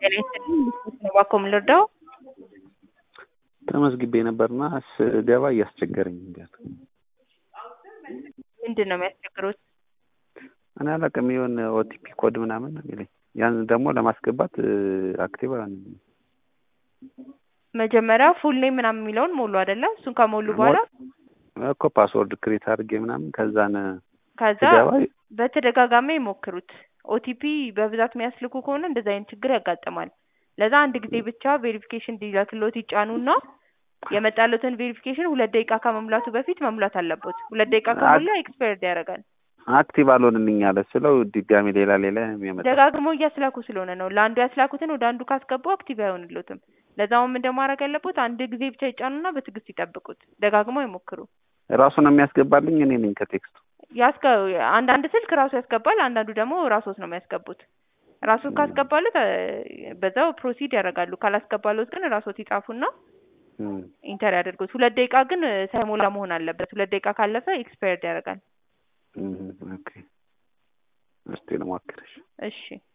ጤና ይስጥልኝ እባክዎ ምን ልርዳዎ? ተመዝግቤ ነበርና ስገባ እያስቸገረኝ ነው። ምንድን ነው የሚያስቸግሩት? እኔ አላውቅም የሆነ ኦቲፒ ኮድ ምናምን ነው የሚለኝ ያን ደግሞ ለማስገባት አክቲቭ አልሆነም። መጀመሪያ ፉል ኔም ምናምን የሚለውን ሞሉ አይደለ? እሱን ከሞሉ በኋላ እኮ ፓስወርድ ክሬት አድርጌ ምናምን ከዛን ከዛ ስገባ በተደጋጋሚ ይሞክሩት። ኦቲፒ በብዛት የሚያስልኩ ከሆነ እንደዚህ አይነት ችግር ያጋጥማል። ለዛ አንድ ጊዜ ብቻ ቬሪፊኬሽን እንዲላክልዎት ይጫኑና የመጣለትን ቬሪፊኬሽን ሁለት ደቂቃ ከመሙላቱ በፊት መሙላት አለበት። ሁለት ደቂቃ ከሞላ ኤክስፓየርድ ያደርጋል። አክቲቭ አልሆንልኝ አለ ስለው ድጋሚ ሌላ ሌላ የሚያመጣ ደጋግመው እያስላኩ ስለሆነ ነው። ለአንዱ ያስላኩትን ወደ አንዱ ካስገቡ አክቲቭ አይሆንልዎትም። ለዛውም እንደማድረግ ያለቦት አንድ ጊዜ ብቻ ይጫኑና በትዕግስት ይጠብቁት። ደጋግመው ይሞክሩ። ራሱ ነው የሚያስገባልኝ እኔ ነኝ ከቴክስቱ ያስገ አንዳንድ ስልክ ራሱ ያስገባል፣ አንዳንዱ ደግሞ ራስዎት ነው የሚያስገቡት። ራስዎት ካስገባሉት በዛው ፕሮሲድ ያደርጋሉ። ካላስገባሉት ግን ራስዎት ይጻፉና ኢንተር ያደርጉት። ሁለት ደቂቃ ግን ሳይሞላ መሆን አለበት። ሁለት ደቂቃ ካለፈ ኤክስፓየርድ ያደርጋል። ኦኬ እስቲ ልሞክርሽ። እሺ